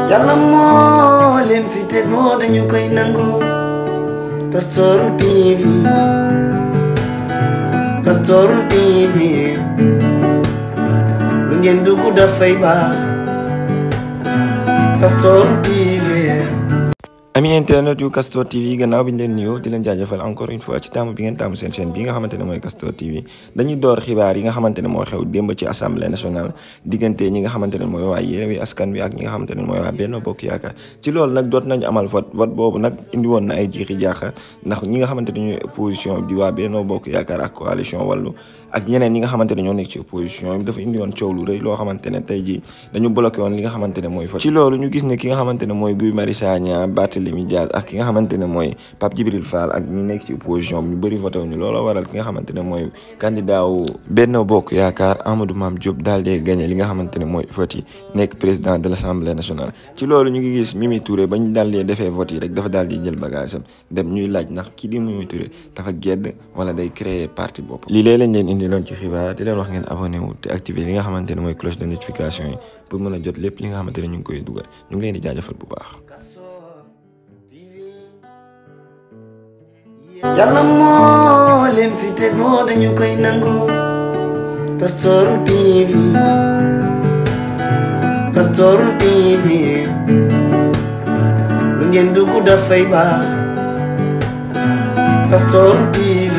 yàlla moo leen fi tegoo dañu koy nangu Pastoor TV Pastoor TV lu ngeen dugg dafay baax Pastoor TV ami internet yu Castor TV gannaaw bi ñu leen nuyoo di leen jaajëfal encore une fois ci taamu bi ngeen taamu seen chaîne bi nga xamante ne mooy Castor TV dañuy door xibaar yi nga xamante ne moo xew démb ci assemblée nationale diggante ñi nga xamante ne mooy waa Yewwi Askan Wi ak ñi nga xamante ne mooy waa Benno Bokk Yaakaar ci loolu nag doot nañu amal vote vote boobu nag indi woon na ay jiixi jaaxa ndax ñi nga xamante ne ñooy opposition di waa Benno Bokk Yaakaar ak coalition Wallu ak ñeneen ñi nga xamante ne ñoo nekk ci opposition bi dafa indi woon coow lu rëy loo xamante ne tey jii dañu bloqué woon li nga xamante ne mooy vote ci loolu ñu gis ne ki nga xamante ne mooy Guy Marius Sagna Barthélémy Dias ak ki nga xamante ne mooy Pape Djibril Fall ak ñi nekk ci opposition bi ñu bëri voté wuñu looloo waral ki nga xamante ne mooy candidat wu Benno Bokk Yaakaar Amadou Mame Diop daal di gagné li nga xamante ne mooy vote yi nekk président de l' assemblée nationale ci loolu ñu ngi gis Mimi Touré ba ñu daal di defee vote yi rek dafa daal di jël bagage am dem ñuy laaj ndax kii di Mimi Touré dafa gedd wala day créer parti bopp lii léeg lañ leen indi loon ci xibaar di leen wax ngeen abonné wu te activer li nga xamante ne mooy cloche de notification yi pour mën a jot lépp li nga xamante ne ñu ngi koy dugal ñu ngi leen di jaajëfal bu baax yàlla moo leen fi tegoo dañu koy nangu Pastoor TV Pastoor TV lu ngeen dugg dafay baax Pastoor TV